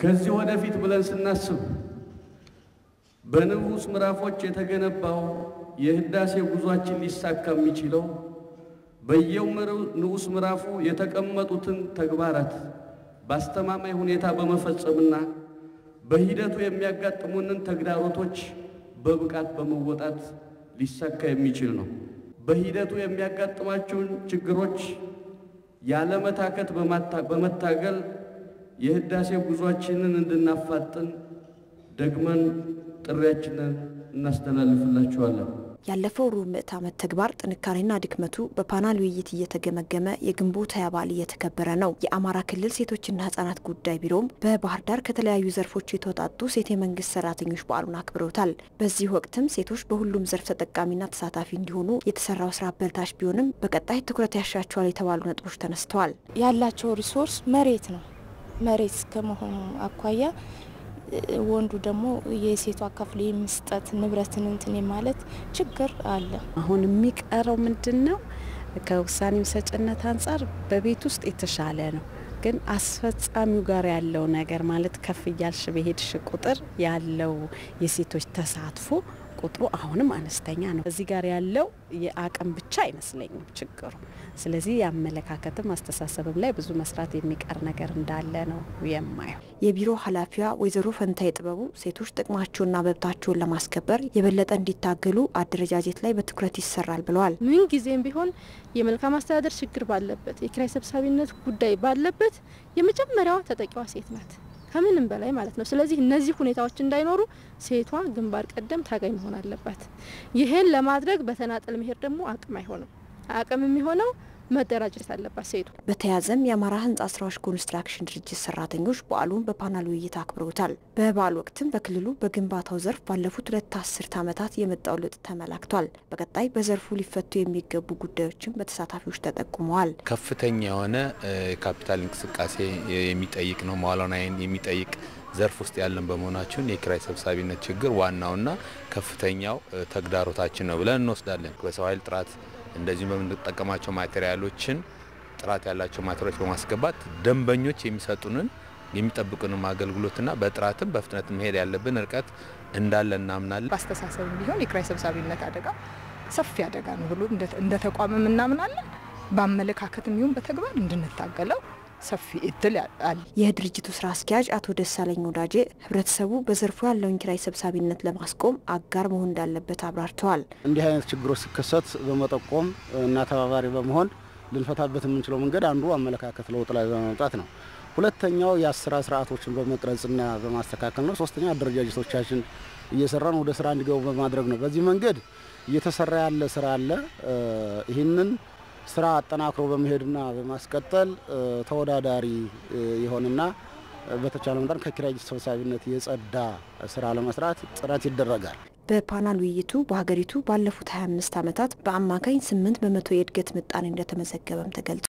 ከዚህ ወደፊት ብለን ስናስብ በንዑስ ምዕራፎች የተገነባው የህዳሴ ጉዟችን ሊሳካ የሚችለው በየው ንዑስ ምዕራፉ የተቀመጡትን ተግባራት በአስተማማኝ ሁኔታ በመፈጸምና በሂደቱ የሚያጋጥሙንን ተግዳሮቶች በብቃት በመወጣት ሊሳካ የሚችል ነው። በሂደቱ የሚያጋጥማቸውን ችግሮች ያለመታከት በመታገል የህዳሴ ጉዟችንን እንድናፋጥን ደግመን ጥሪያችንን እናስተላልፍላችኋለን። ያለፈው ሩብ ምዕተ ዓመት ተግባር ጥንካሬና ድክመቱ በፓናል ውይይት እየተገመገመ የግንቦት ሃያ በዓል እየተከበረ ነው። የአማራ ክልል ሴቶችና ህጻናት ጉዳይ ቢሮም በባህር ዳር ከተለያዩ ዘርፎች የተወጣጡ ሴት የመንግስት ሰራተኞች በዓሉን አክብረውታል። በዚህ ወቅትም ሴቶች በሁሉም ዘርፍ ተጠቃሚና ተሳታፊ እንዲሆኑ የተሰራው ስራ አበረታች ቢሆንም በቀጣይ ትኩረት ያሻቸዋል የተባሉ ነጥቦች ተነስተዋል። ያላቸው ሪሶርስ መሬት ነው። መሬት ከመሆኑ አኳያ ወንዱ ደግሞ የሴቷ አካፍሎ የመስጠት ንብረትን እንትን ማለት ችግር አለ። አሁን የሚቀረው ምንድን ነው? ከውሳኔው ሰጭነት አንጻር በቤት ውስጥ የተሻለ ነው፣ ግን አስፈጻሚው ጋር ያለው ነገር ማለት ከፍ እያልሽ በሄድሽ ቁጥር ያለው የሴቶች ተሳትፎ ቁጥሩ አሁንም አነስተኛ ነው። እዚህ ጋር ያለው የአቅም ብቻ አይመስለኝም ችግሩ። ስለዚህ የአመለካከትም አስተሳሰብም ላይ ብዙ መስራት የሚቀር ነገር እንዳለ ነው የማየው። የቢሮ ኃላፊዋ ወይዘሮ ፈንታይ ጥበቡ ሴቶች ጥቅማቸውንና መብታቸውን ለማስከበር የበለጠ እንዲታገሉ አደረጃጀት ላይ በትኩረት ይሰራል ብለዋል። ምን ጊዜም ቢሆን የመልካም አስተዳደር ችግር ባለበት፣ የኪራይ ሰብሳቢነት ጉዳይ ባለበት የመጀመሪያዋ ተጠቂዋ ሴት ናት ከምንም በላይ ማለት ነው። ስለዚህ እነዚህ ሁኔታዎች እንዳይኖሩ ሴቷ ግንባር ቀደም ታጋይ መሆን አለባት። ይህን ለማድረግ በተናጠል መሄድ ደግሞ አቅም አይሆንም። አቅም የሚሆነው መደራጀት አለባት ሴቱ። በተያያዘም የአማራ ህንፃ ስራዎች ኮንስትራክሽን ድርጅት ሰራተኞች በዓሉን በፓናል ውይይት አክብረውታል። በበዓሉ ወቅትም በክልሉ በግንባታው ዘርፍ ባለፉት ሁለት አስርት ዓመታት የመጣው ለውጥ ተመላክቷል። በቀጣይ በዘርፉ ሊፈቱ የሚገቡ ጉዳዮችም በተሳታፊዎች ተጠቁመዋል። ከፍተኛ የሆነ የካፒታል እንቅስቃሴ የሚጠይቅ ነው። መዋዕለ ንዋይን የሚጠይቅ ዘርፍ ውስጥ ያለን በመሆናችን የኪራይ ሰብሳቢነት ችግር ዋናውና ከፍተኛው ተግዳሮታችን ነው ብለን እንወስዳለን። በሰው ኃይል ጥራት እንደዚሁም በምንጠቀማቸው ማቴሪያሎችን ጥራት ያላቸው ማቴሪያሎች በማስገባት ደንበኞች የሚሰጡንን የሚጠብቁንም አገልግሎትና በጥራትም በፍጥነት መሄድ ያለብን ርቀት እንዳለ እናምናለን። በአስተሳሰብ ቢሆን የኪራይ ሰብሳቢነት አደጋ ሰፊ አደጋ ነው ብሎ እንደ ተቋምም እናምናለን። በአመለካከትም ይሁን በተግባር እንድንታገለው ሰፊ እድል አለ። የድርጅቱ ስራ አስኪያጅ አቶ ደሳለኝ ወዳጄ ህብረተሰቡ በዘርፉ ያለውን ኪራይ ሰብሳቢነት ለማስቆም አጋር መሆን እንዳለበት አብራርተዋል። እንዲህ አይነት ችግሮች ሲከሰት በመጠቆም እና ተባባሪ በመሆን ልንፈታበት የምንችለው መንገድ አንዱ አመለካከት ለውጥ ላይ በማምጣት ነው። ሁለተኛው የአሰራር ስርዓቶችን በመቅረጽና በማስተካከል ነው። ሶስተኛ አደረጃጀቶቻችን እየሰራን ወደ ስራ እንዲገቡ በማድረግ ነው። በዚህ መንገድ እየተሰራ ያለ ስራ አለ። ይህንን ስራ አጠናክሮ በመሄድና በማስቀጠል ተወዳዳሪ የሆነና በተቻለ መጠን ከኪራይ ሰብሳቢነት የጸዳ ስራ ለመስራት ጥረት ይደረጋል። በፓናል ውይይቱ በሀገሪቱ ባለፉት 25 ዓመታት በአማካኝ 8 በመቶ የእድገት ምጣኔ እንደተመዘገበም ተገልጿል።